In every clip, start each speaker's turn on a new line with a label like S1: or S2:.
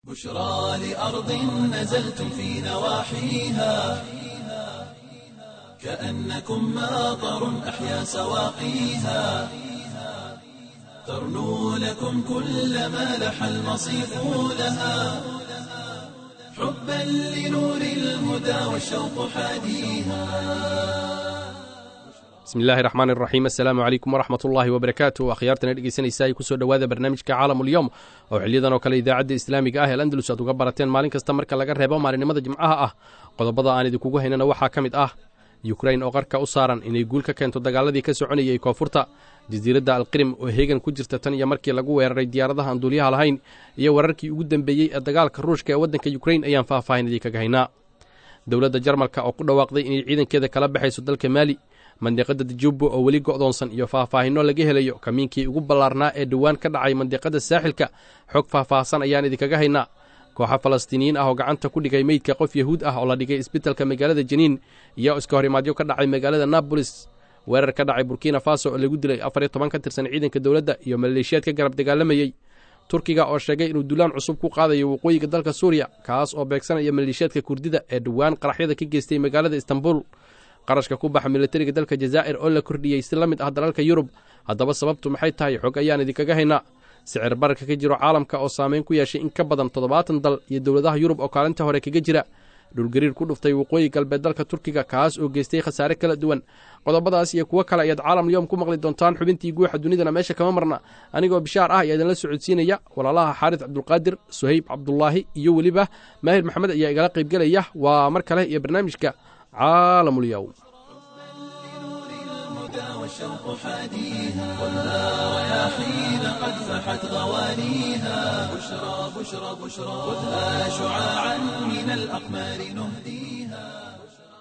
S1: بشرى لأرض نزلتم في نواحيها كأنكم ماطر أحيا سواقيها ترنو لكم كل ما لح المصيف لها حبا لنور الهدى والشوق حاديها
S2: bismi illaahi raxmaan iraxiim assalaamu calaykum waraxmat ullaahi wabarakaatu akhyaartana dhegeysanaysa ay kusoo dhowaada barnaamijka caalamulyoom oo xiliyadan oo kale idaacadda islaamiga ah ee andalus aad uga barateen maalin kasta marka laga reebo maalinimada jimcaha ah qodobada aan idinkugu haynana waxaa ka mid ah yukrain oo qarka u saaran inay guul ka keento dagaaladii ka soconayay koonfurta jasiiradda alqirim oo heegan ku jirta tan iyo markii lagu weeraray diyaaradaha aan duuliyaha lahayn iyo wararkii ugu dembeeyey ee dagaalka ruushka ee waddanka yukrain ayaan faahfaahin idinkaga haynaa dowladda jarmalka oo ku dhawaaqday inay ciidankeeda kala baxayso dalka maali mandiqada dajubo oo weli go'doonsan iyo faahfaahinno laga helayo kamiinkii ugu ballaarnaa ee dhowaan ka dhacay mandiqada saaxilka xog faahfaahsan ayaan idinkaga haynaa kooxa falastiiniyiin ah oo gacanta ku dhigay meydka qof yahuud ah oo la dhigay isbitalka magaalada janiin iyo iska horimaadyo ka dhacay magaalada nabolis weerar ka dhacay burkina faso oo lagu dilay afar iyo toban ka tirsan ciidanka dowladda iyo maleeshiyaad ka garab dagaalamayey turkiga oo sheegay inuu dulaan cusub ku qaadayo waqooyiga dalka suuriya kaas oo beegsanaya maleeshiyaadka kurdida ee dhowaan qaraxyada ka geystay magaalada istanbul qarashka ku baxa militariga dalka jazaa'ir oo la kordhiyey si la mid ah dalalka yurub haddaba sababtu maxay tahay xog ayaan idinkaga haynaa sicir bararka ka jiro caalamka oo saameyn ku yeeshay in ka badan toddobaatan dal iyo dowladaha yurub oo kaalinta hore kaga jira dhulgariir ku dhuftay waqooyi galbeed dalka turkiga kaas oo geystay khasaare kala duwan qodobadaas iyo kuwo kale ayaad caalamulyoom ku maqli doontaan xubintii guuxa dunidana meesha kama marna anigoo bishaar ah ayaa idinla socodsiinaya walaalaha xaaris cabdulqaadir suhayb cabdulaahi iyo weliba maahir maxamed ayaa igala qaybgelaya waa mar kale iyo barnaamijka caalamulyoom
S1: والشوق حاديها ولا رياحين قد فحت غوانيها بشرى بشرى بشرى خذها شعاعا من الأقمار نهديها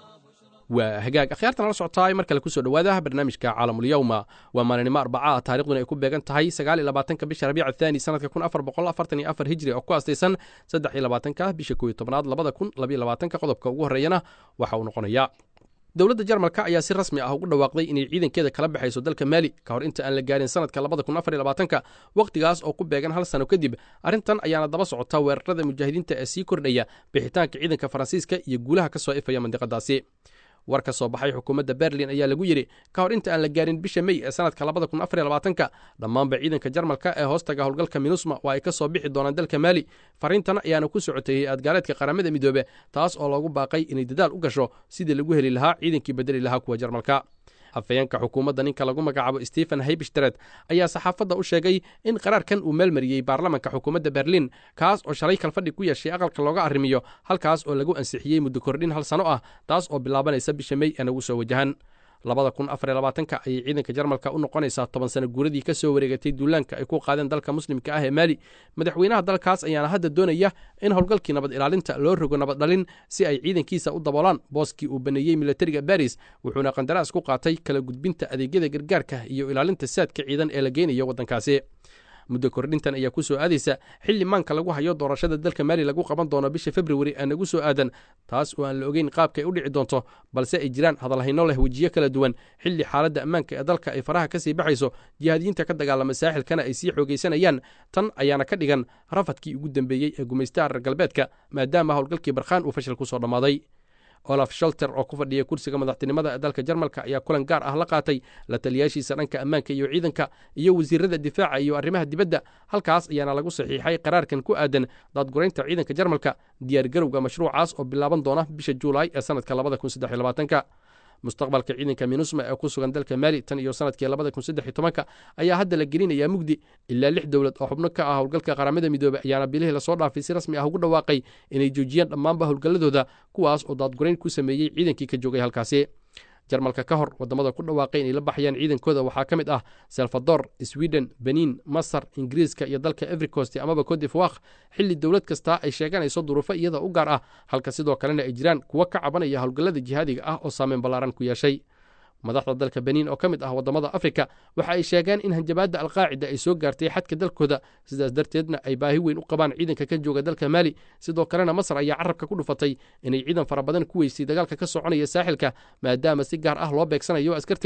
S2: waa hagaag akhyaartan la socotaay mar kale kusoo dhowaada barnaamijka caalamulyowma waa maalinimo arbaca taarikhduna ay ku beegan tahay sagaal iyo labaatanka bisha rabiica thaani sanadka kun afar boqol afartan iyo afar hijri oo ku astaysan saddex iyo labaatanka bisha kooiyo tobnaad labada kun labayo labaatanka qodobka ugu horreeyana waxa uu noqonayaa dowladda jarmalka ayaa si rasmi ah ugu dhawaaqday inay ciidankeeda kala baxayso dalka maali ka hor inta aan la gaarin sanadka labada kun afar iyo labaatanka wakhtigaas oo ku beegan hal sano kadib arrintan ayaana daba socota weerarada mujaahidiinta ee sii kordhaya bixitaanka ciidanka faransiiska iyo guulaha ka soo ifaya mandiqadaasi war ka soo baxay xukuumadda berlin ayaa lagu yidhi ka hor inta aan la gaarin bisha mey ee sanadka labada kun afar iyo labaatanka dhammaanba ciidanka jarmalka ee hoostaga howlgalka minusma waa ay ka soo bixi doonaan dalka maali fariintan ayaana ku socotay hay-ad gaaleedka qaramada midoobe taas oo loogu baaqay inay dadaal u gasho sidii lagu heli lahaa ciidankii bedeli lahaa kuwa jarmalka afayeenka xukuumadda ninka lagu magacaabo stephen haybishtred ayaa saxaafadda u sheegay in qaraarkan uu meelmariyey baarlamanka xukuumadda berlin kaas oo shalay kalfadhi ku yeeshay aqalka looga arrimiyo halkaas oo lagu ansixiyey muddo kordhin hal sano ah taas oo bilaabanaysa bisha mey ee nagu soo wajahan labada kun afar iyo labaatanka ayay ciidanka jarmalka u noqonaysaa toban sano guuradii ka soo wareegatay duulaanka ay ku qaadeen dalka muslimka ah ee maali madaxweynaha dalkaas ayaana hadda doonaya in howlgalkii nabad ilaalinta loo rogo nabad dhalin si ay ciidankiisa u daboolaan booskii uu baneeyey militariga baris wuxuuna qandaraas ku qaatay kala gudbinta adeegyada gargaarka iyo ilaalinta saadka ciidan ee la geynayo waddankaasi muddo kordhintan ayaa ku soo aadaysa xilli maanka lagu hayo doorashada dalka maali lagu qaban doono bisha februari ee nagu soo aadan taas oo aan la ogeyn qaabka ay u dhici doonto balse ay jiraan hadalhayno leh wejiyo kala duwan xilli xaaladda ammaanka ee dalka ay faraha ka sii baxayso jihaadiyiinta ka dagaalama saaxilkana ay sii xoogaysanayaan tan ayaana ka dhigan rafadkii ugu dambeeyey ee gumaystaha reer galbeedka maadaama howlgalkii barkhaan uu fashil ku soo dhammaaday olaf sholter oo ku fadhiya kursiga madaxtinimada ee dalka jarmalka ayaa kulan gaar ah la qaatay la taliyaashiisa dhanka ammaanka iyo ciidanka iyo wasiirada difaaca iyo arrimaha dibadda halkaas ayaana lagu saxiixay qaraarkan ku aadan daadguraynta ciidanka jarmalka diyaargarowga mashruucaas oo bilaaban doona bisha juulaay ee sanadka labada kun saddex iyo labaatanka mustaqbalka ciidanka minusma ee ku sugan dalka maali tan iyo sanadkii labada kun saddex iyo tobanka ayaa hadda la gelinayaa mugdi ilaa lix dowlad oo xubno ka ah howlgalka qaramada midoobey ayaana bilihii lasoo dhaafay si rasmi ah ugu dhawaaqay inay joojiyaan dhammaanba howlgalladooda kuwaas oo daadgurayn ku sameeyey ciidankii ka joogay halkaasi jarmalka ka hor wadamada ku dhawaaqay inay la baxayaan ciidankooda waxaa ka mid ah salvador sweden benin masar ingiriiska iyo dalka evercost amaba codivwak xilli dowlad kastaa ay sheeganayso duruufo iyada u gaar ah halka sidoo kalena ay jiraan kuwo ka cabanaya howlgallada jihaadiga ah oo saameyn ballaaran ku yeeshay madaxda dalka benin oo ka mid ah wadamada afrika waxa ay sheegeen in hanjabaadda alqaacida ay soo gaartay xadka dalkooda sidaas darteedna ay baahi weyn u qabaan ciidanka ka jooga dalka maali sidoo kalena masar ayaa carabka ku dhufatay inay ciidan fara badan ku weysay dagaalka ka soconaya saaxilka maadaama si gaar ah loo beegsanayo askarteeda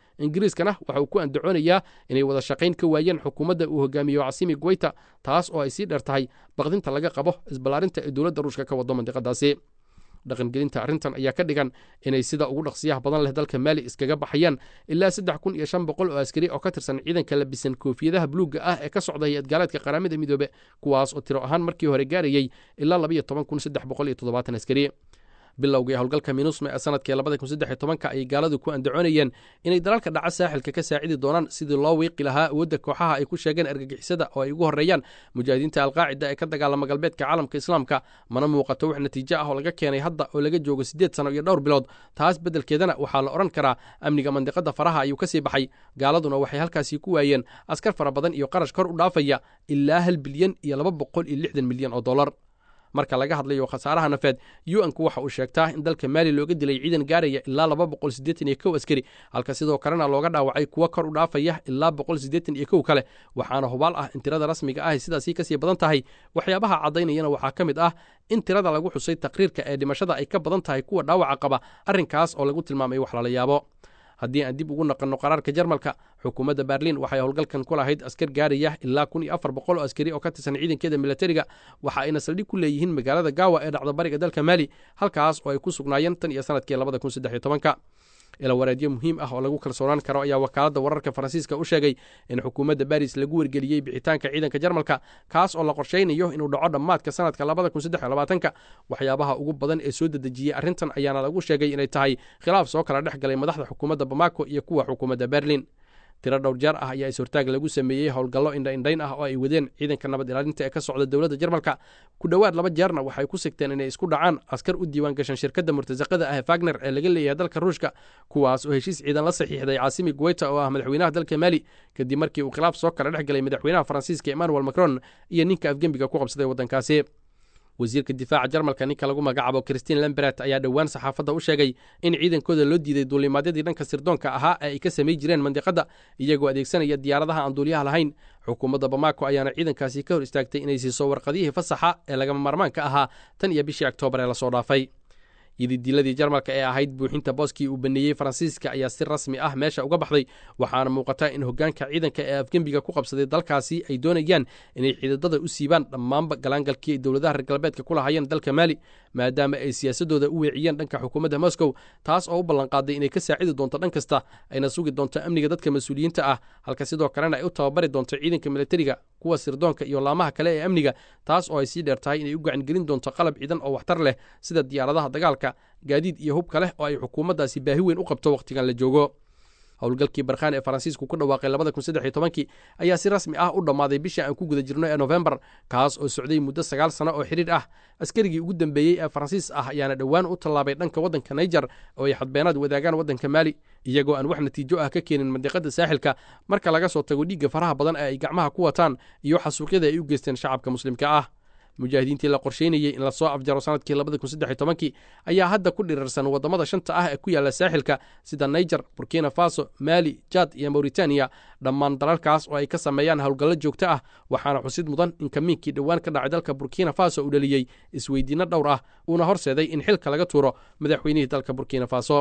S2: ingiriiskana waxa uu ku andacoonayaa inay wada shaqayn ka waayeen xukuumadda uu hogaamiyo casimi guweyta taas oo ay sii dheer tahay baqdinta laga qabo isballaarinta ee dowladda ruushka ka wado mandiqadaasi dhaqangelinta arrintan ayaa ka dhigan inay sida ugu dhaqsiyaha badan leh dalka maali iskaga baxayaan ilaa saddex kun iyo shan boqol oo askari oo ka tirsan ciidanka labisan koofiyadaha buluugga ah ee ka socda hay-ad gaaleedka qaramada midoobe kuwaas oo tiro ahaan markii hore gaarayey ilaa labayo toban kun saddex boqol iyo toddobaatan askari bilowgii howlgalka minusma ee sanadkii labada kun saddex iyo tobanka ayay gaaladu ku andacoonayeen inay dalalka dhaca saaxilka ka saacidi doonaan sidii loo wiiqi lahaa awoodda kooxaha ay ku sheegeen argagixisada oo ay ugu horreeyaan mujaahidiinta alqaacida ee ka dagaalama galbeedka caalamka islaamka mana muuqato wax natiijo ah oo laga keenay hadda oo laga joogo siddeed sano iyo dhowr bilood taas beddelkeedana waxaa la odhan karaa amniga mandiqada faraha ayuu ka sii baxay gaaladuna waxay halkaasii ku waayeen askar fara badan iyo qarash kor u dhaafaya ilaa hal bilyan iyo laba boqol iyo lixdan milyan oo dollar marka laga hadlayo khasaaraha nafeed u-nku waxa uu sheegtaa in dalka maali looga dilay ciidan gaaraya ilaa laba boqol siddeetan iyo kow askari halka sidoo kalena looga dhaawacay kuwo kor u dhaafaya ilaa boqol siddeetan iyo kow kale waxaana hubaal ah in tirada rasmiga ahy sidaasii kasii badan tahay waxyaabaha caddaynayana waxaa ka mid ah in tirada lagu xusay taqriirka ee dhimashada ay ka badan tahay kuwa dhaawaca qaba arrinkaas oo lagu tilmaamay wax lala yaabo haddii aan dib ugu naqanno qaraarka jarmalka xukuumadda berliin waxay howlgalkan ku lahayd askar gaaraya ilaa kun iyo afar boqol oo askari oo ka tirsan ciidankeeda milatariga waxa ayna saldhig ku leeyihiin magaalada gaawa ee dhacda bariga dalka maali halkaas oo ay ku sugnaayeen tan iyo sanadkii labada kun saddex iyo tobanka ila wareedyo muhiim ah oo lagu kalsoonaan karo ayaa wakaaladda wararka faransiiska u sheegay in xukuumadda baris lagu wargeliyey bixitaanka ciidanka jarmalka kaas oo la qorshaynayo inuu dhaco dhammaadka sanadka labada kun saddex iyo labaatanka waxyaabaha ugu badan ee soo dedejiyey arrintan ayaana lagu sheegay inay tahay khilaaf soo kala dhex galay madaxda xukuumadda bamako iyo kuwa xukuumadda berlin tiro dhowr jeer ah ayaa is-hortaag lagu sameeyey howlgallo indhaindhayn ah oo ay wadeen ciidanka nabad ilaalinta ee ka socda dowladda jarmalka ku dhowaad laba jeerna waxay ku sigteen inay isku dhacaan askar u diiwaan gashan shirkadda murtasaqada ah fagner ee laga leeyahay dalka ruushka kuwaas oo heshiis ciidan la saxiixday caasimi guweyta oo ah madaxweynaha dalka maali kadib markii uu khilaaf soo kala dhex galay madaxweynaha faransiiska emmanuel macron iyo ninka afgembiga ku qabsaday waddankaasi wasiirka difaaca jarmalka ninka lagu magacaabo christine lamberet ayaa dhowaan saxaafadda u sheegay in ciidankooda loo diiday duulimaadyadii dhanka sirdoonka ahaa ee ay ka samay jireen mandiqadda iyagoo adeegsanaya diyaaradaha aan duuliyaha lahayn xukuumadda bamako ayaana ciidankaasi ka hor istaagtay inay siiso warqadihii fasaxa ee lagama maarmaanka ahaa tan iyo bishii oktoobar ee lasoo dhaafay yididiiladii jarmalka ee ahayd buuxinta booskii uu baneeyey faransiiska ayaa si rasmi ah meesha uga baxday waxaana muuqata in hoggaanka ciidanka ee afgembiga ku qabsaday dalkaasi ay doonayaan inay xiidadada u siibaan dhammaanba galaangalkii ay dowladaha reer galbeedka ku lahaayeen dalka maali maadaama ay siyaasadooda u weeciyeen dhanka xukuumadda moscow taas oo u ballanqaaday inay ka saacidi doonto dhan kasta ayna sugi doonto amniga dadka mas-uuliyiinta ah halka sidoo kalena ay u tababari doonto ciidanka militariga kuwa sirdoonka iyo laamaha kale ee amniga taas oo ay sii dheer tahay inay u gacangelin doonto qalab ciidan oo waxtar leh sida diyaaradaha dagaalka gaadiid iyo hubka leh oo ay xukuumaddaasi baahi weyn u qabto wakhtigan la joogo howlgalkii barkhaan ee faransiisku ku dhawaaqay labada kun saddex iyo tobankii ayaa si rasmi ah u dhammaaday bishii aan ku guda jirno ee nofembar kaas oo socday muddo sagaal sano oo xidhiir ah askarigii ugu dambeeyey ee faransiis ah ayaana dhowaan u tallaabay dhanka waddanka naijer oo ay xadbeenaad wadaagaan waddanka maali iyagoo aan wax natiijo ah ka keenin mandiqada saaxilka marka laga soo tago dhiigga faraha badan ee ay gacmaha ku wataan iyo xasuuqyada ay u geysteen shacabka muslimka ah mujaahidiintii la qorsheynayey in lasoo afjaro sanadkii labada kun saddex iyo tobankii ayaa hadda ku dhirirsan waddamada shanta ah ee ku yaalla saaxilka sida naijer burkina faso maali jad iyo mauritaniya dhammaan dalalkaas oo ay ka sameeyaan howlgallo joogto ah waxaana xusid mudan in kamiinkii dhowaan ka dhacay dalka burkina faso uu dhaliyey isweydiinno dhowr ah uuna horseeday in xilka laga tuuro madaxweynihii dalka burkina faso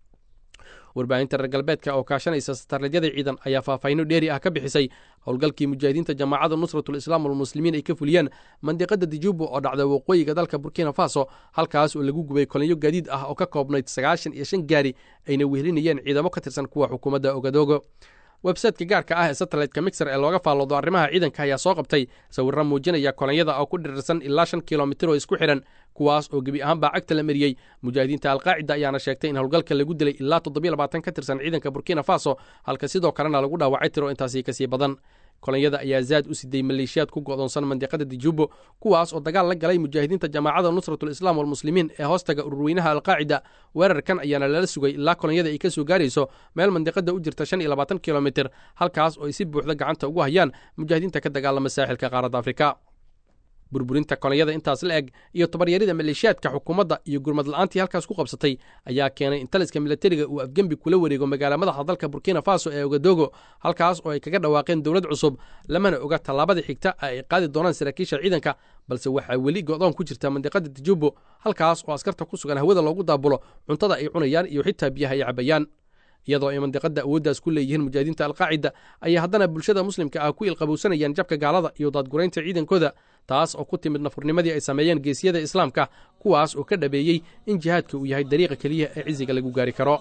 S2: warbaahinta reer galbeedka oo kaashanaysa satarladyada ciidan ayaa faahfaahinno dheeri ah ka bixisay howlgalkii mujaahidiinta jamaacadda nusratul islaam walmuslimiin ay ka fuliyeen mandiqada dijubo oo dhacda waqooyiga dalka burkina faso halkaas oo lagu gubay kolinyo gaadiid ah oo ka koobnayd sagaashan iyo shan gaari ayna wehelinayeen ciidamo ka tirsan kuwa xukuumadda ogadogo websayteka gaarka ah ee satelliteka mixer ee looga faalloodo arrimaha ciidanka ayaa soo qabtay sawirro muujinaya kolonyada oo ku dhirirsan ilaa shan kilomitir oo isku xidhan kuwaas oo gebi ahaanbaa cagta la mariyey mujaahidiinta alqaacida ayaana sheegtay in howlgalka lagu dilay ilaa toddobiyo labaatan ka tirsan ciidanka burkina faso halka sidoo kalena lagu dhaawacay tiro intaasii kasii badan kolonyada ayaa zaad u siday maleeshiyaad ku go'doonsan mandiqada dijubo kuwaas oo dagaal la galay mujaahidiinta jamaacadda nusratul islaam walmuslimiin ee hoostaga ururweynaha alqaacida weerarkan ayaana lala sugay ilaa kolonyada ay ka soo gaarayso meel mandiqada u jirta shan iyo labaatan kilomitir halkaas oo ay si buuxda gacanta ugu hayaan mujaahidiinta ka dagaalama saaxilka qaaradda afrika burburinta kolonyada intaas la eg iyo tabaryarida maleeshiyaadka xukuumadda iyo gurmad la-aantii halkaas ku qabsatay ayaa keenay in taliska milatariga uu afgembi kula wareego magaala madaxa dalka burkina faso ee ogadogo halkaas oo ay kaga dhawaaqeen dowlad cusub lamana oga tallaabada xigta ay qaadi doonaan saraakiisha ciidanka balse waxaa weli go'doon ku jirta mandiqada dijubo halkaas oo askarta ku sugan hawada loogu daabulo cuntada ay cunayaan iyo xitaa biyaha ay cabayaan iyadoo ay mandiqadda awooddaas ku leeyihiin mujaahidiinta alqaacida ayay haddana bulshada muslimka ah ku ilqabowsanayaan jabka gaalada iyo daadguraynta ciidankooda taas oo ku timid nafurnimadii ay sameeyeen geesiyada islaamka kuwaas oo ka dhabeeyey in jihaadka uu yahay dariiqa keliya ee ciziga lagu gaari karo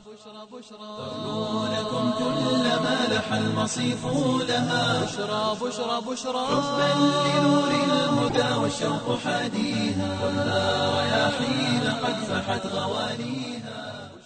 S1: لكم كل ما لح المصيف لها
S3: بشرى بشرى بشرى
S1: حبا لنور الهدى والشوق حاديها ولا رياحين قد فحت غوانيها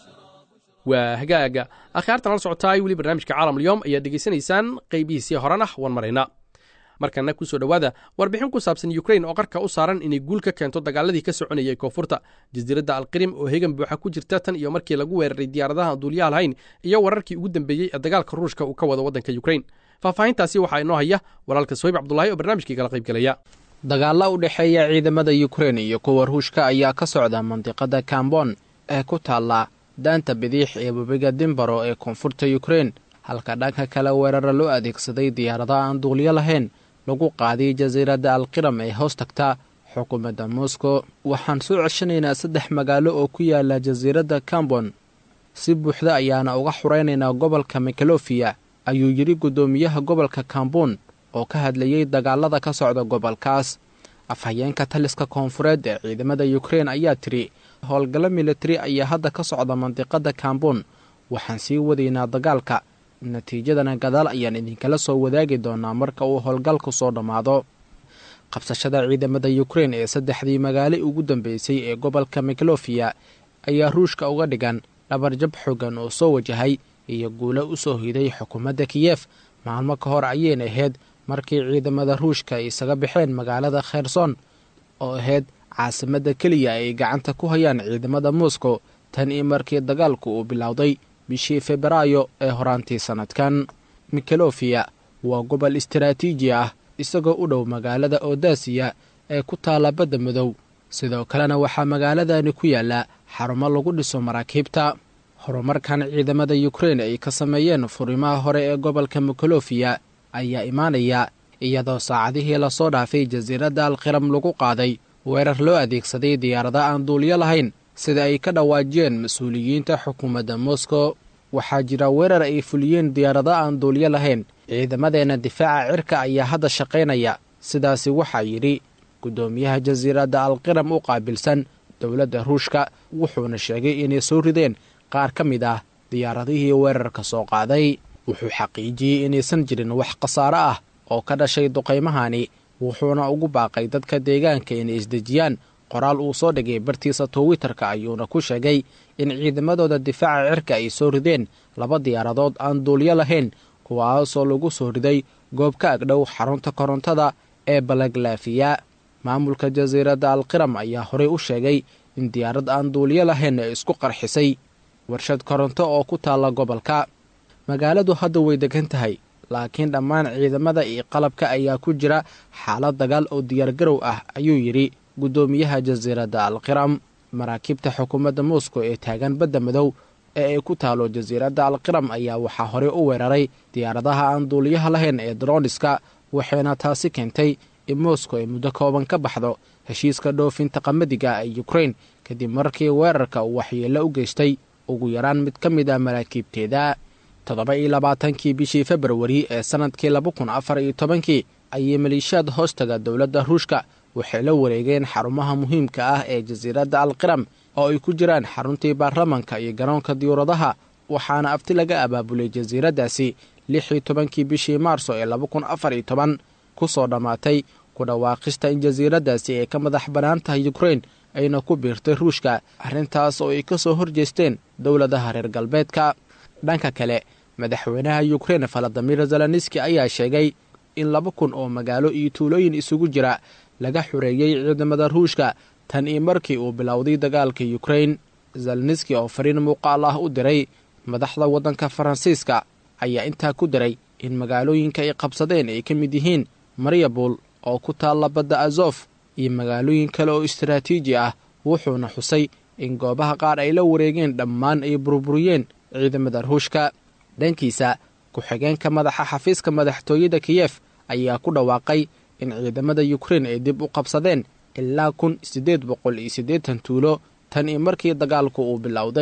S2: waa hagaaga akhyaartan la socotaay weli barnaamijka caalamulyoom ayaad dhegaysanaysaan qaybihiisii horena wan marayna markana ku soo dhowaada warbixin ku saabsan yukrain oo qarka u saaran inay guul ka keento dagaaladii ka soconayay koonfurta jasiiradda alqirim oo hegan buuxa ku jirta tan iyo markii lagu weeraray diyaaradaha aan duuliyaha lahayn iyo wararkii ugu dambeeyey ee dagaalka ruushka uu ka wado waddanka yukrain faahfaahintaasi waxaa inoo haya walaalka soyb cabdulaahi oo barnaamijkii kala qaybgelaya
S4: dagaalla u dhexeeya ciidamada yukrain iyo kuwa ruushka ayaa ka socda mandiqada kambon ee ku taalla daanta bidix ee webiga dimbaro ee koonfurta yukrain halka dhanka kale weerara loo adeegsaday diyaaradaha aan duuliyo lahayn lagu qaaday jasiiradda alqiram ee hoos tagta xukuumadda moscow waxaan soo ceshanaynaa saddex magaalo oo ku yaala jasiiradda kambon si buuxda ayaana uga xuraynaynaa gobolka mikalofiya ayuu yidhi guddoomiyaha gobolka kambon oo ka hadlayey dagaalada ka socda gobolkaas afhayeenka taliska koonfureed ee ciidamada yukrain ayaa tidhi howlgallo militari ayaa hadda ka socda mandiqada kambon waxaan sii wadaynaa dagaalka natiijadana gadaal ayaan idinkala soo wadaagi doonaa marka uu howlgalku soo dhammaado qabsashada ciidamada yukrain ee saddexdii magaalo ugu dambeysay ee gobolka miklofiya ayaa ruushka uga dhigan dhabarjab xoogan oo soo wajahay iyo guulo u soo hiday xukuumadda kiyef maalmo ka hor ayayna ahayd markii ciidamada ruushka ay isaga baxeen magaalada kherson oo ahayd caasimadda keliya ay gacanta ku hayaan ciidamada moscow tan iyo markii dagaalku uu bilowday bishii febraayo ee horaantii sannadkan mikalofiya waa gobol istaraatiiji ah isagoo u dhow magaalada odasiya ee ku taalla badda madow sidoo kalena waxaa magaaladani ku yaalla xarumo lagu dhiso maraakiibta horumarkan ciidamada yukrain ay ka sameeyeen furimaha hore ee gobolka mikalofiya ayaa imaanaya iyadoo saacadihii lasoo dhaafay jasiiradda alqiram lagu qaaday weerar loo adeegsaday diyaarada aan duuliyo lahayn sida ay ka dhawaajiyeen mas-uuliyiinta xukuumadda moscow waxaa jira weerar ay fuliyeen diyaarado aan duuliyo lahayn ciidamadeenna difaaca cirka ayaa hadda shaqaynaya sidaasi waxaa yidhi guddoomiyaha jasiiradda alqiram u qaabilsan dowladda ruushka wuxuuna sheegay inay soo rideen qaar ka mid ah diyaaradihii weerarka soo qaaday wuxuu xaqiijiyey inaysan jirin wax khasaare ah oo ka dhashay duqaymahani wuxuuna ugu baaqay dadka deegaanka inay isdejiyaan qoraal uu soo dhigay bartiisa twitter-ka ayuuna ku sheegay in ciidamadooda difaaca cirka ay soo rideen laba diyaaradood aan duulyo lahayn kuwaasoo lagu soo riday goob ka agdhow xarunta korontada ee balaglafiya maamulka jasiiradda alqiram ayaa horey u sheegay in diyaarad aan duulyo lahayn ay isku qarxisay warshad koronto oo ku taalla gobolka magaaladu hadda way degan tahay laakiin dhammaan ciidamada iyo qalabka ayaa ku jira xaalad dagaal oo diyaargarow ah ayuu yidhi guddoomiyaha jasiiradda alqiram maraakiibta xukuumadda moscow ee taagan badda madow ee ay ku taalo jasiiradda alqiram ayaa waxaa horey u weeraray diyaaradaha aan duuliyaha lahayn ee droniska waxayna taasi keentay in moscow ay muddo kooban ka baxdo heshiiska dhoofinta qamadiga ee yukrain kadib markii weerarka uu waxyeello u geystay ugu yaraan mid ka mid ah maraakiibteeda toddoba iyo labaatankii bishii februari ee sannadkii laba kun afar iyo tobankii ayay maleeshiyaad hoostaga dowladda ruushka waxay la wareegeen xarumaha muhiimka ah ee jasiiradda alqiram oo ay ku jiraan xaruntii baarlamanka iyo garoonka diyuuradaha waxaana afti laga abaabulay jasiiraddaasi lix iyo tobankii bishii maarso ee laba kun afar iyo toban ku soo dhammaatay ku dhawaaqista in jasiiraddaasi ay ka madax bannaan tahay yukrain ayna ku biirtay ruushka arrintaas oo ay ka soo horjeesteen dowladaha reer galbeedka dhanka kale madaxweynaha yukrain valadimir zelenski ayaa sheegay in laba kun oo magaalo iyo tuulooyin isugu jira laga xoreeyey ciidamada ruushka tan iyo markii uu bilowday dagaalka yukrain zelenski oo fariin muuqaal ah u diray madaxda waddanka faransiiska ayaa intaa ku diray in magaalooyinka ay qabsadeen ay ka mid yihiin mariabol oo ku taalla badda azof iyo magaalooyin kale oo istaraatiiji ah wuxuuna xusay in goobaha qaar ay la wareegeen dhammaan ay burburiyeen ciidamada ruushka dhankiisa ku-xigeenka madaxa xafiiska madaxtooyada kiyef ayaa ku dhawaaqay in ciidamada yukrain ay dib u qabsadeen ilaa kun siddeed boqol iyo siddeetan tuulo tan iyo markii dagaalku uu bilowday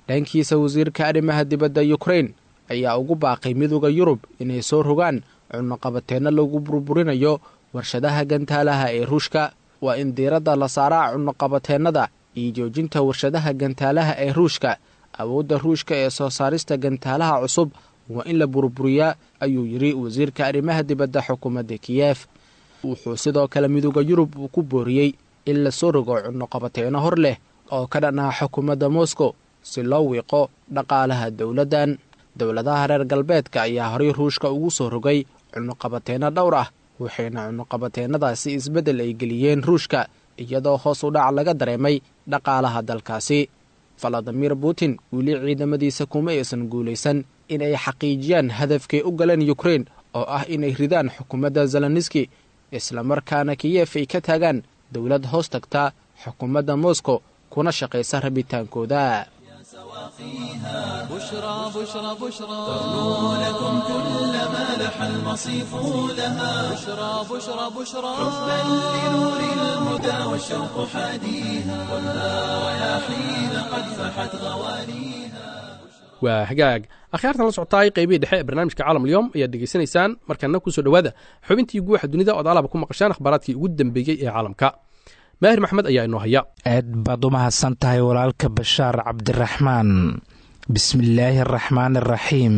S4: dhankiisa wasiirka arrimaha dibadda yukrain ayaa ugu baaqay midooda yurub inay soo rogaan cunnoqabateenno lagu burburinayo warshadaha gantaalaha ee ruushka waa in diiradda la saaraa cunnoqabateennada iyo joojinta warshadaha gantaalaha ee ruushka awoodda ruushka ee soo saarista gantaalaha cusub waa in la burburiyaa ayuu yidhi wasiirka arrimaha dibadda xukuumadda kiyef wuxuu sidoo kale midooda yurub uu ku booriyey in la soo rogo cunnoqabateenno hor leh oo ka dhan ah xukuumadda moscow si loo wiiqo dhaqaalaha dowladdan dowladaha reer galbeedka ayaa horay ruushka ugu soo rogay cunnoqabateenno dhowr ah waxayna cunnoqabateennadaasi isbeddel ay geliyeen ruushka iyadoo hoos u dhac laga dareemay dhaqaalaha dalkaasi valadimir putin weli ciidamadiisa kuma aysan guulaysan inay xaqiijiyaan hadafkay u galeen yukrain oo ah inay ridaan xukuumadda zeloniski islamarkaana kiyef ay ka taagaan dowlad hoos tagta xukuumadda moscow kuna shaqaysa rabitaankooda
S3: بشرى بشرى بشرى
S1: لكم كل ما لح المصيف لها
S3: بشرى بشرى بشرى
S1: بل لنور الهدى والشوق حاديها والها رياحين قد فحت غوانيها
S2: waa hagaag akhyaartan la socotaay qaybihii dhexe ee barnaamijka caalam alyom ayaad dhegaysanaysaan markana kusoo dhowaada xubintii guuxa dunida ood alaba ku maqashaan akhbaaraadkii ugu dambeeyey ee caalamka maahir maxmed ayaa inoo haya
S5: aad baad u mahadsan tahay walaalka bashaar cabdiraxmaan bismillaahi araxmaan araxiim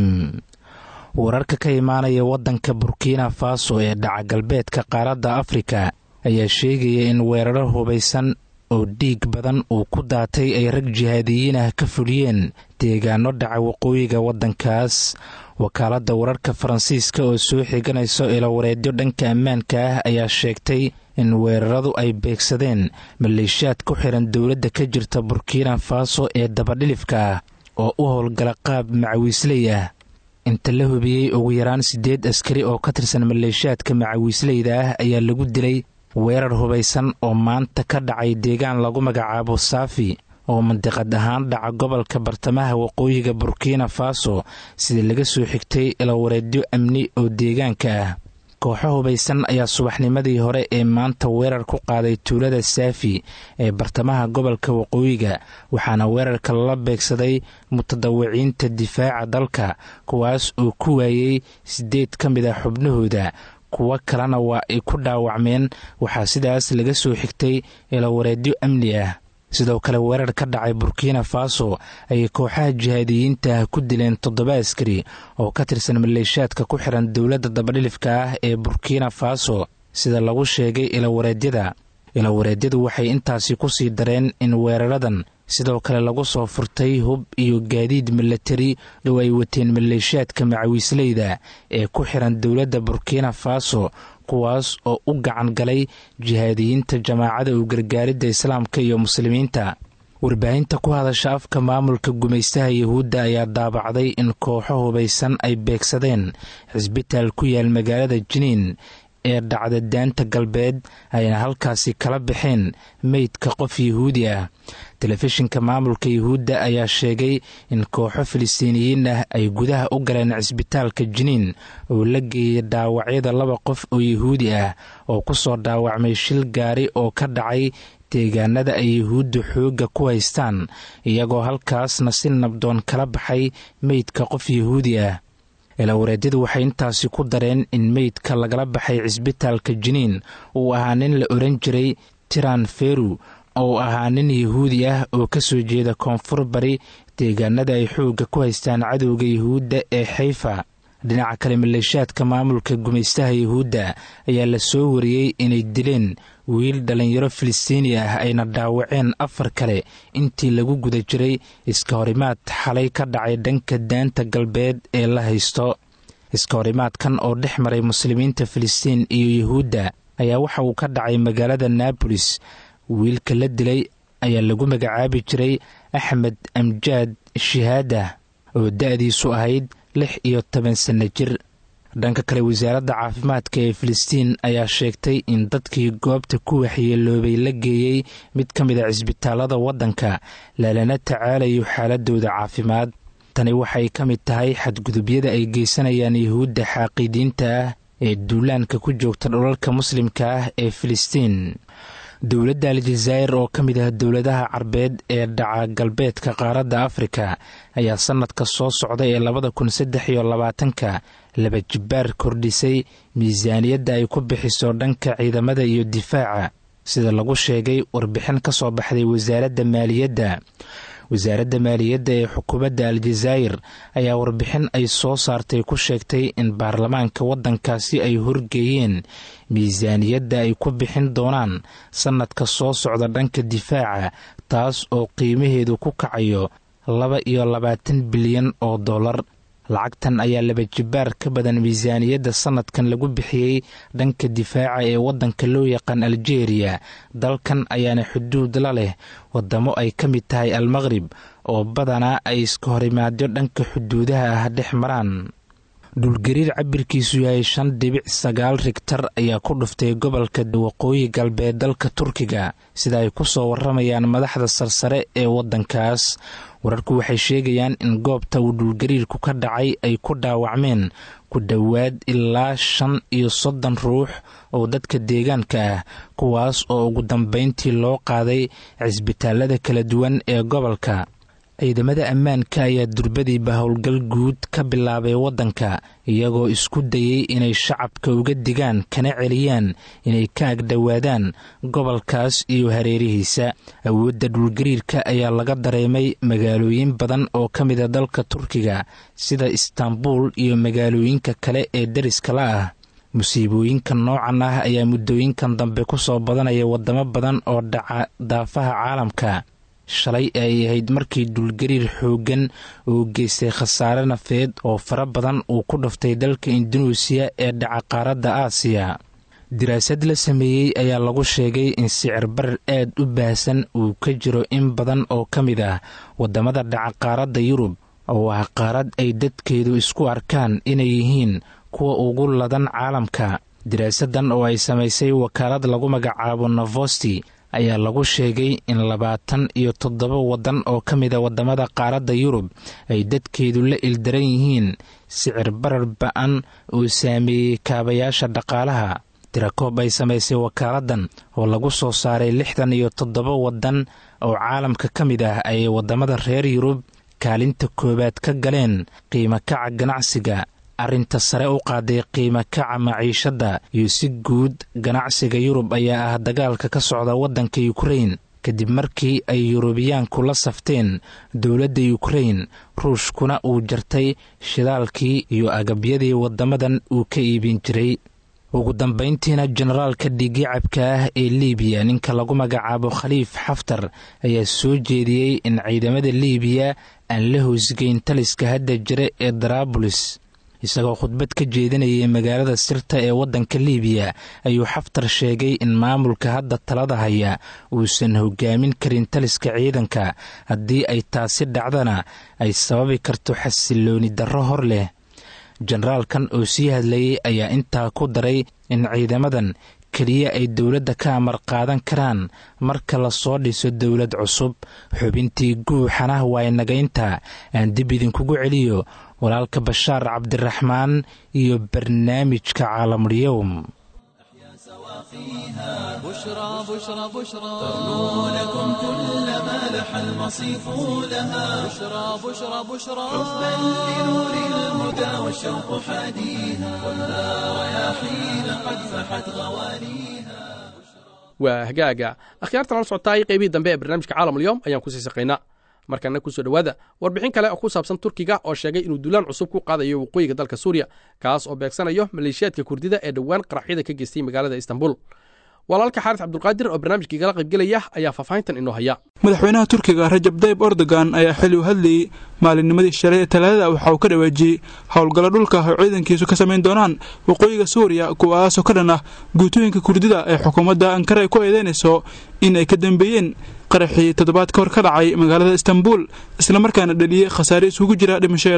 S5: wararka ka imaanaya waddanka burkina faso ee dhaca galbeedka qaaradda afrika ayaa sheegaya in weeraro hubaysan oo dhiig badan uu ku daatay ay rag jihaadiyiin ah ka fuliyeen deegaano dhaca waqooyiga waddankaas wakaaladda wararka faransiiska oo soo xiganayso ilawareedyo dhanka ammaanka ah ayaa sheegtay in weeraradu ay beegsadeen maleeshiyaad ku xiran dowladda ka jirta burkina faso ee dabadhilifka ah oo u howlgala qaab macawiisley ah inta la hubiyey ugu yaraan siddeed askari oo ka tirsan maleeshiyaadka macawiisleyda ah ayaa lagu dilay weerar hubaysan oo maanta ka dhacay deegaan lagu magacaabo saafi oo mandiqad ahaan dhaca gobolka bartamaha waqooyiga burkina faso sida laga soo xigtay ilawareedyo amni oo deegaanka ah kooxo hubaysan ayaa subaxnimadii hore ee maanta weerar ku qaaday tuulada saafi ee bartamaha gobolka waqooyiga waxaana weerarka lala beegsaday mutadawiciinta difaaca dalka kuwaas oo ku waayey siddeed ka mid a xubnahooda kuwo kalena waa ay ku dhaawacmeen waxaa sidaas laga soo xigtay ilawareedyo amni ah sidoo kale weerar ka dhacay burkina faso ayay kooxaha jihaadiyiinta ah ku dileen toddoba askari oo ka tirsan maleeshiyaadka ku xiran dowladda dabadhilifka ah ee burkina faso sida lagu sheegay ilawareedyada ilawareedyadu waxay intaasi ku sii dareen in weeraradan sidoo kale lagu soo furtay hub iyo gaadiid milatari oo ay wateen maleeshiyaadka macawiisleyda ee ku xiran dowladda burkina faso kuwaas oo u gacan galay jihaadiyiinta jamaacada u gargaaridda islaamka iyo muslimiinta warbaahinta ku hadasha afka maamulka gumaystaha yuhuudda ayaa daabacday in kooxo hubaysan ay beegsadeen xisbitaal ku yaal magaalada jiniin ee dhacda daanta galbeed ayna halkaasi kala baxeen meydka qof yuhuudi ah telefishinka maamulka yuhuudda ayaa sheegay in kooxo filistiiniyiin ah ay gudaha u galeen cisbitaalka jiniin oo la geeyay dhaawacyada laba qof oo yuhuudi ah oo ku soo dhaawacmay shil gaari oo ka dhacay deegaanada ay yuhuudda xoogga ku haystaan iyagoo halkaasna si nabdoon kala baxay meydka qof yuhuudi ah ilawareedyadu waxay intaasi ku dareen in meydka lagala baxay cisbitaalka jiniin uu ahaa nin la oran jiray tiran feru oo ahaa nin yuhuudi ah oo ka soo jeeda koonfur bari deegaanada ay xoogga ku haystaan cadowga yuhuudda ee xayfa dhinaca kale maleeshiyaadka maamulka gumaystaha yuhuudda ayaa la soo wariyey inay dileen wiil dhallinyaro filistiini ah ayna dhaawaceen afar kale intii lagu guda jiray iska horimaad xalay ka dhacay dhanka daanta galbeed ee la haysto iska horimaadkan oo dhex maray muslimiinta filistiin iyo yuhuudda ayaa waxa uu ka dhacay magaalada naabolis wiilka la dilay ayaa lagu magacaabi jiray axmed amjaad shihaada oo da-diisu ahayd lix iyo toban sanno jir dhanka kale wasaaradda caafimaadka ee filistiin ayaa sheegtay in dadkii goobta ku waxyeeloobay la geeyey mid ka mid a cisbitaalada waddanka lalana tacaalayo xaaladooda caafimaad tani waxay ka mid tahay xadgudubyada ay geysanayaan yuhuudda xaaqiidiinta ah ee duulaanka ku joogta dholalka muslimka ah ee filistiin dowladda aljazaa'ir oo ka mid ah dowladaha carbeed ee dhaca galbeedka qaaradda afrika ayaa sannadka soo socda ee labada kun saddex iyo labaatanka laba jibbaar kordhisay miisaaniyadda ay ku bixiso dhanka ciidamada iyo difaaca sida lagu sheegay warbixin ka soo baxday wasaaradda maaliyadda wasaaradda maaliyadda ee xukuumadda aljazaa'ir ayaa warbixin ay soo saartay ku sheegtay in baarlamaanka waddankaasi ay horgeeyeen miisaaniyadda ay ku bixin doonaan sannadka soo socda dhanka difaaca taas oo qiimaheedu ku kacayo laba iyo labaatan bilyan oo dollar lacagtan ayaa laba jibbaar ka badan miisaaniyadda sannadkan lagu bixiyey dhanka difaaca ee waddanka loo yaqaan aljeeriya dalkan ayaana xuduud la leh waddamo ay ka mid tahay almaqrib oo badanaa ay iska horimaadyo dhanka xuduudaha ah dhex maraan dhulgariir cabirkiisu yahay shan dhibic sagaal rigtar ayaa ku dhuftay gobolka waqooyi galbeed dalka turkiga sida ay ku soo waramayaan madaxda sarsare ee waddankaas wararku waxay sheegayaan in goobta uu dhulgariirku ka dhacay ay ku dhaawacmeen ku dhowaad ilaa shan iyo soddon ruux oo dadka deegaanka ah kuwaas oo ugu dambayntii loo qaaday cisbitaalada kala duwan ee gobolka ciidamada ammaanka ayaa durbadiiba howlgal guud ka bilaabay waddanka iyagoo isku dayey inay shacabka uga digaan kana celiyaan inay ka agdhowaadaan gobolkaas iyo hareerihiisa awoodda dhulgariirka ayaa laga dareemay magaalooyin badan oo ka mida dalka turkiga sida istaanbul iyo magaalooyinka kale ee deriska la ah musiibooyinka noocan ah ayaa muddooyinkan dambe ku soo badanaya waddamo badan oo dhaca daafaha caalamka shalay ay ahayd markii dhulgariir xooggan uu geystay khasaare nafeed oo fara badan uu ku dhuftay dalka indunuusiya ee dhaca qaaradda aasiya diraasad la sameeyey ayaa lagu sheegay in sicir barar aad u baahsan uu ka jiro in badan oo ka mid ah waddamada dhaca qaaradda yurub oo ah qaarad ay dadkeedu isku arkaan inay yihiin kuwa ugu ladan caalamka diraasadan oo ay samaysay wakaalad lagu magacaabo novosti ayaa lagu sheegay in labaatan iyo toddoba waddan oo ka mida waddamada qaaradda yurub ay dadkeedu la ildaran yihiin sicir barar ba-an oo saameeyey kaabayaasha dhaqaalaha tirakoob ay samaysay wakaaladdan oo lagu soo saaray lixdan iyo toddoba waddan oo caalamka ka mid ah ayay waddamada reer yurub kaalinta koowaad ka galeen qiimo kaca ganacsiga arrinta sare u qaaday qiimo kaca maciishadda iyo si guud ganacsiga yurub ayaa ah dagaalka ka socda waddanka yukrain kadib markii ay yurubiyaanku la safteen dowladda yukrain ruushkuna uu jartay shidaalkii iyo agabyadii waddamadan uu ka iibin jiray ugu dambayntiina generaalka dhiigicabka ah ee liibiya ninka lagu magacaabo khaliif xaftar ayaa soo jeediyey in ciidamada liibiya aan la hoosgeyn taliska hadda jira ee daraabulis isagoo khudbad ka jeedinayay magaalada sirta ee waddanka liibiya ayuu xaftar sheegay in maamulka hadda talada haya uusan hogaamin karin taliska ciidanka haddii ay taasi dhacdana ay sababi karto xasilooni darro hor leh generaalkan oo sii hadlayay ayaa intaa ku daray in ciidamadan keliya ay dowladda ka amar qaadan karaan marka lasoo dhiso dowlad cusub xubintii guuxana waynagaynta aan dib idinkugu celiyo walaalka bashaar cabdiraxmaan iyo barnaamijka caalamulyoum
S3: بشرى بشرى بشرى
S1: ترنو لكم كل ما لح المصيف لها
S3: بشرى بشرى بشرى
S1: حبا لنور الهدى والشوق حاديها والها رياحين قد فحت غوانيها
S2: waa hagaaga akhyaartan la socotaay qeybihii dambe ee barnaamijka caalamulyoom ayaan kusii saqaynaa markana kusoo dhowaada warbixin kale oo ku saabsan turkiga oo sheegay inuu duulaan cusub ku qaadayo waqooyiga dalka suuriya kaas oo beegsanayo maleeshiyaadka kurdida ee dhowaan qaraxyada ka geystay magaalada istanbul walaalka xaaris cabdulqaadir oo barnaamijka igala qaybgelaya ayaa faahfaahintan inoo haya
S6: madaxweynaha turkiga rajab dayib erdogan ayaa xili u hadlayey maalinnimadii shalay ee talaadada waxa uu ka dhawaajiyey howlgallo dhulka oo ciidankiisu ka samayn doonaan waqooyiga suuriya kuwaasoo ka dhan ah guutooyinka kurdida ee xukuumadda ankara ay ku eedeynayso in ay ka dambeeyeen qaraxii toddobaad ka hor ka dhacay magaalada istanbul islamarkaana dhaliyey khasaare isugu jira dhimasho ee dhaawac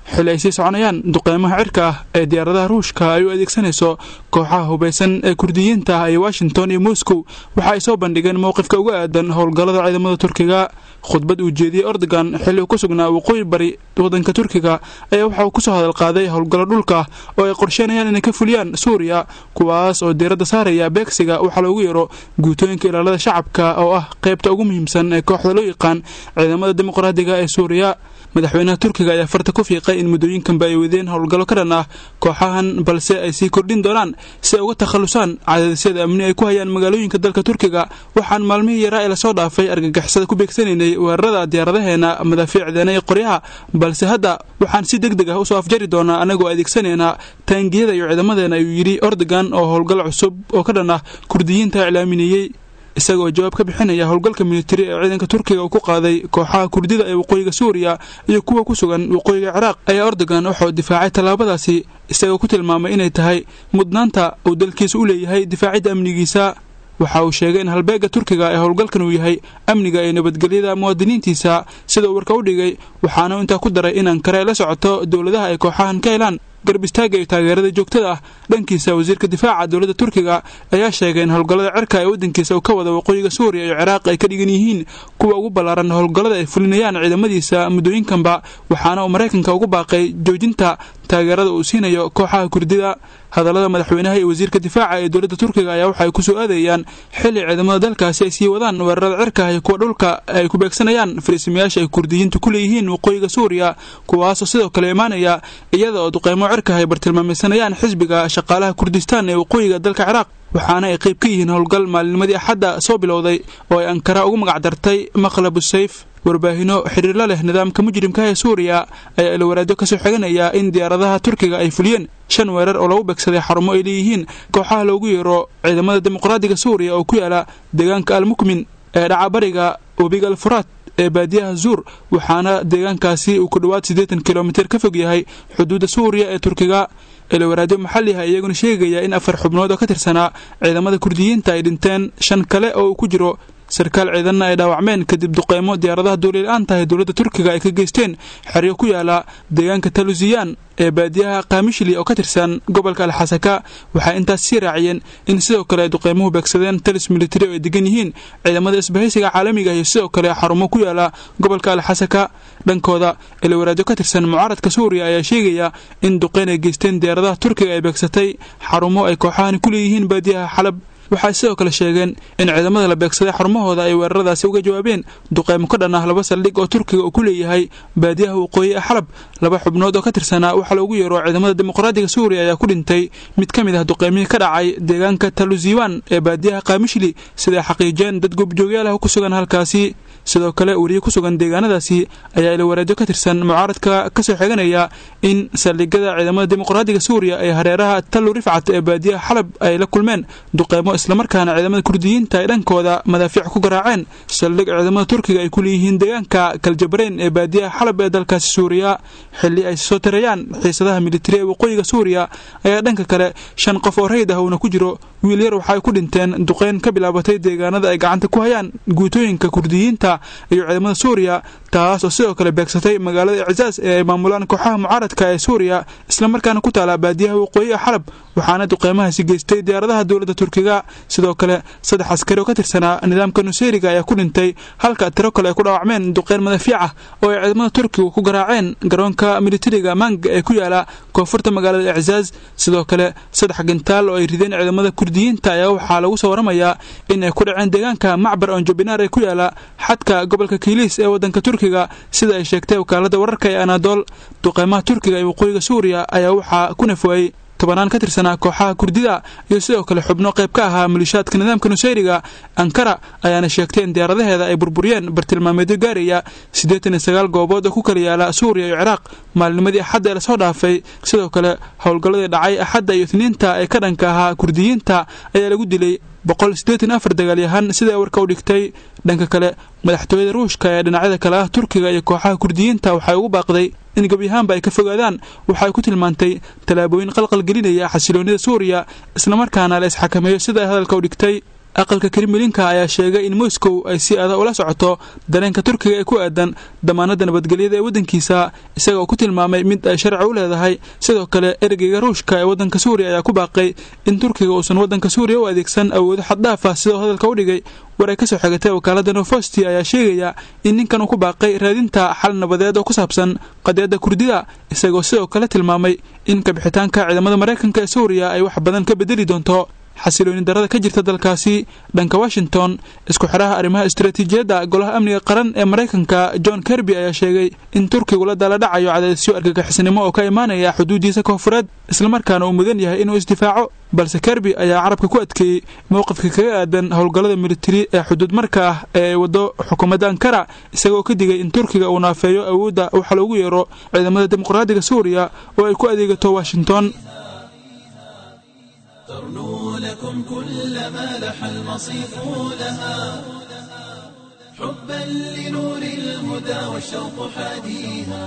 S6: xili ay sii soconayaan duqeymaha cirka ah ee diyaaradaha ruushka ay u adeegsanayso kooxaha hubaysan ee kurdiyiinta ah ee washington iyo moscow waxa ay soo bandhigeen mowqifka uga aadan howlgallada ciidamada turkiga khudbad uu jeediyey ordogan xilli uu ku sugnaa waqooyi bari waddanka turkiga ayaa waxa uu kusoo hadal qaaday howlgallo dhulka oo ay qorsheynayaan inay ka fuliyaan suuriya kuwaas oo diiradda saaraya beegsiga waxaa loogu yeero guutooyinka ilaalada shacabka oo ah qaybta ugu muhiimsan ee kooxda loo yaqaan ciidamada dimuqraadiga ee suuriya madaxweynaha turkiga ayaa farta ku fiiqay in muddooyinkanba ay wadeen howlgallo ka dhan ah kooxahan balse ay sii kordhin doonaan si ay uga takhallusaan cadaadisyada amni ay ku hayaan magaalooyinka dalka turkiga waxaan maalmihii yaraa ee lasoo dhaafay argagixisada ku beegsanaynay weerarada diyaaradaheena madaafiicdeena iyo qoryaha balse hadda waxaan si deg deg ah usoo afjari doonaa anagoo adeegsanaynaa taangiyada iyo ciidamadeena ayuu yidhi ordogan oo howlgal cusub oo ka dhan ah kurdiyiinta iclaaminayey isaga oo jawaab ka bixinaya howlgalka militari ee ciidanka turkiga uu ku qaaday kooxaha kurdida ee waqooyiga suuriya iyo kuwa ku sugan waqooyiga ciraaq ayaa ordogan wuxuu difaacay tallaabadaasi isagoo ku tilmaamay inay tahay mudnaanta uu dalkiisa u leeyahay difaacidda amnigiisa waxa uu sheegay in halbeegga turkiga ee howlgalkan uu yahay amniga iyo nabadgelyada muwaadiniintiisa sida uu warka u dhigay waxaana intaa ku daray in ankare ay la socoto dowladaha ay kooxahan ka helaan garb istaaga iyo taageerada joogtada ah dhankiisa wasiirka difaaca dowladda turkiga ayaa sheegay in howlgallada cirka ee waddankiisa uu ka wada waqooyiga suuriya iyo ciraaq ay ka dhigan yihiin kuwa ugu ballaaran howlgallada ay fulinayaan ciidamadiisa muddooyinkanba waxaana uu maraykanka ugu baaqay joojinta taageerada uu siinayo kooxaha kurdida hadallada madaxweynaha iyo wasiirka difaaca ee dowladda turkiga ayaa waxay ku soo aadayaan xilli ciidamada dalkaasi ay sii wadaan weerarada cirka iyo kuwa dhulka ay ku beegsanayaan fariisimayaasha ay kurdiyiintu ku leeyihiin waqooyiga suuriya kuwaasoo sidoo kale imaanaya iyada oo duqeymo cirka ay bartilmaamaysanayaan xisbiga shaqaalaha kurdistaan ee waqooyiga dalka ciraaq waxaana ay qayb ka yihiin howlgal maalinnimadii axadda soo bilowday oo ay ankara ugu magac dartay maqlabu sayf warbaahino xiriirla leh nidaamka mujrimka ee suuriya ayaa ilowaraadyo kasoo xiganaya in diyaaradaha turkiga ay fuliyeen shan weerar oo lagu beegsaday xarumo ay leeyihiin kooxaha loogu yeero ciidamada dimuqraadiga suuriya oo ku yaala deegaanka almukmin ee dhacabariga webiga alfuraad ee baadiyaha zuur waxaana deegaankaasi uu ku dhowaad siddeetan kilomitir ka fog yahay xuduudda suuriya ee turkiga ilowaraadyo maxalli ah iyaguna sheegaya in afar xubnood oo ka tirsanaa ciidamada kurdiyiinta ay dhinteen shan kale oo uu ku jiro sarkaal ciidanna ay dhaawacmeen kadib duqeymo diyaaradaha duuliil-aan tahay dowladda turkiga ay ka geysteen xeryo ku yaala deegaanka talusiyaan ee baadiyaha kaamishli oo ka tirsan gobolka alxasaka waxay intaas sii raaciyeen in sidoo kale ay duqeymuhu beegsadeen talis militari oo ay degan yihiin ciidamada isbahaysiga caalamiga iyo sidoo kale xarumo ku yaala gobolka alxasaka dhankooda ilowaraadyo ka tirsan mucaaradka suuriya ayaa sheegaya in duqeyn ay geysteen diyaaradaha turkiga ay beegsatay xarumo ay kooxahani ku leeyihiin baadiyaha xalab waxay sidoo kale sheegeen in ciidamada la beegsaday xarumahooda ay weeraradaasi uga jawaabeen duqeymo ka dhan ah laba saldhig oo turkiga uu ku leeyahay baadiyaha waqooyi ee xalab laba xubnood oo ka tirsanaa waxaa loogu yeero ciidamada dimuqraadiga suuriya ayaa ku dhintay mid ka mid ah duqeymihii ka dhacay deegaanka taluziwan ee baadiyaha kaamishli siday xaqiijeen dad goobjoogyaal ah ku sugan halkaasi sidoo kale weriye ku sugan deegaanadaasi ayaa ilowaraadyo ka tirsan mucaaradka kasoo xiganaya in saldhigada ciidamada dimuqraadiga suuriya ee hareeraha tallu rifcat ee baadiyaha xalab ay la kulmeen duqeymo islamarkaana ciidamada kurdiyiinta ay dhankooda madaafiic ku garaaceen saldhig ciidamada turkiga ay ku leeyihiin deegaanka kaljabareyn ee baadiyaha xalab ee dalkaasi suuriya xilli ay soo tarayaan xiisadaha militari ee waqooyiga suuriya ayaa dhanka kale shan qof oo rayid ah uuna ku jiro wiil yar waxaay ku dhinteen duqeyn ka bilaabatay deegaanada ay gacanta ku hayaan guutooyinka kurdiyiinta iyo ciidamada suuriya taas oo sidoo kale beegsatay magaalada icsaas ee ay maamulaan kooxaha mucaaradka ee suuriya islamarkaana ku taala baadiyaha waqooyiga xalab waxaana duqeymahaasi geystay diyaaradaha dowladda turkiga sidoo kale saddex askari oo ka tirsanaa nidaamka nuseyriga ayaa ku dhintay halka tiro kale ay ku dhaawacmeen duqeyn madafiic ah oo ay ciidamada turkiga ku garaaceen garoonka militariga manga ee ku yaala koonfurta magaalada icsaas sidoo kale saddex gintaal oo ay rideen ciidamada kurdiyiinta ayaa waxaa lagu soo waramayaa in ay ku dhaceen deegaanka macbar onjobinaar ee ku yaala xadka gobolka kiiliis ee wadanka turkiga sida ay sheegtay wakaalada wararka ee anadool duqeymaha turkiga ee waqooyiga suuriya ayaa waxaa ku nafwaayey tobanaan ka tirsanaa kooxaha kurdida iyo sidoo kale xubno qayb ka ahaa malishaadka nidaamka nuseyriga ankara ayaana sheegtay in diyaaradaheeda ay burburiyeen bartilmaameedyo gaaraya siddeetan iyo sagaal goobood oo ku kala yaala suuriya iyo ciraaq maalinimadii axadda ee lasoo dhaafay sidoo kale howlgalladii dhacay axadda iyo itniinta ee ka dhanka ahaa kurdiyiinta ayaa lagu dilay boqol siddeetan afar dagaalyahan sidaa warka u dhigtay dhanka kale madaxtooyada ruushka ee dhinacyada kale ah turkiga iyo kooxaha kurdiyiinta waxay ugu baaqday in gebyahaanba ay ka fogaadaan waxay ku tilmaantay tallaabooyin qalqal gelinaya xasiloonnida suuriya islamarkaana la isxakameeyo sida ay hadalka u dhigtay aqalka kremlinka ayaa sheegay in moscow ay si adag ula socoto dareenka turkiga ee ku aadan damaanada nabadgelyada ee waddankiisa isagoo ku tilmaamay mid ay sharci u leedahay sidoo kale ergeyga ruushka ee waddanka suuriya ayaa ku baaqay in turkiga uusan waddanka suuriya u adeegsan awoodo xaddhaaf ah sidoo hadalka u dhigay war ay ka soo xigatay wakaalada novosti ayaa sheegaya in ninkan uu ku baaqay raadinta xal nabadeed oo ku saabsan qadiyadda kurdida isagoo sidoo kale tilmaamay in kabixitaanka ciidamada maraykanka ee suuriya ay wax badan ka bedeli doonto xasilooni darada ka jirta dalkaasi dhanka washington isku xidhaha arrimaha istaraatiijiyadda golaha amniga qaran ee maraykanka john kerby ayaa sheegay in turkigu la dala dhacayo cadaadisyo argagixisnimo oo ka imaanaya xuduudiisa koonfureed islamarkaana uu mudan yahay inuu isdifaaco balse kerby ayaa carabka ku adkeeyey mowqifka kaga aadan howlgallada militari ee xuduud marka ah ee ay waddo xukuumadda ankara isagoo ka digay in turkiga uu naafeeyo awoodda waxa loogu yeero ciidamada dimuqraadiga suuriya oo ay ku adeegato washington
S1: ترنو لكم كل ما لح المصيف لها حبا لنور الهدى والشوق حاديها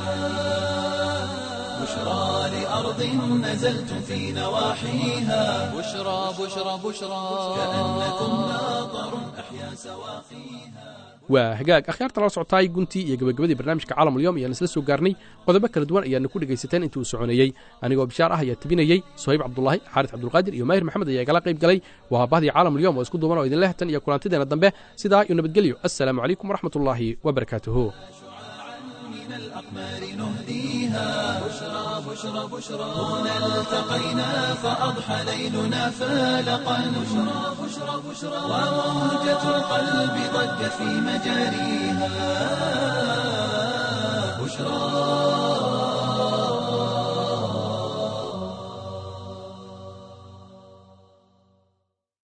S1: بشرى لأرض نزلتم في نواحيها
S3: بشرى بشرى بشرى
S1: كأنكم ناظر أحيا سواقيها
S2: waa hagaag akhyaarta la socotaay guntii iyo gabagabadii barnaamijka caalamulyoom ayaan isla soo gaarnay qodobo kala duwan ayaana ku dhegaysateen intii uu soconeeyey anigoo bishaar ah ayaa tebinayey sohayb cabdulaahi xaaris cabdulqaadir iyo maahir maxamed ayaa igala qayb galay waa habahdii caalamulyoom oo isku duuban oo idinleh tan iyo kulantideena dambe sidaa iyo nabadgelyo assalaamu calaykum waraxmatullaahi wabarakaatuhu
S1: من الأقمار نهديها بشرى بشرى بشرى هنا التقينا فأضحى ليلنا فالقا بشرى بشرى بشرى وموجة القلب ضجت في مجاريها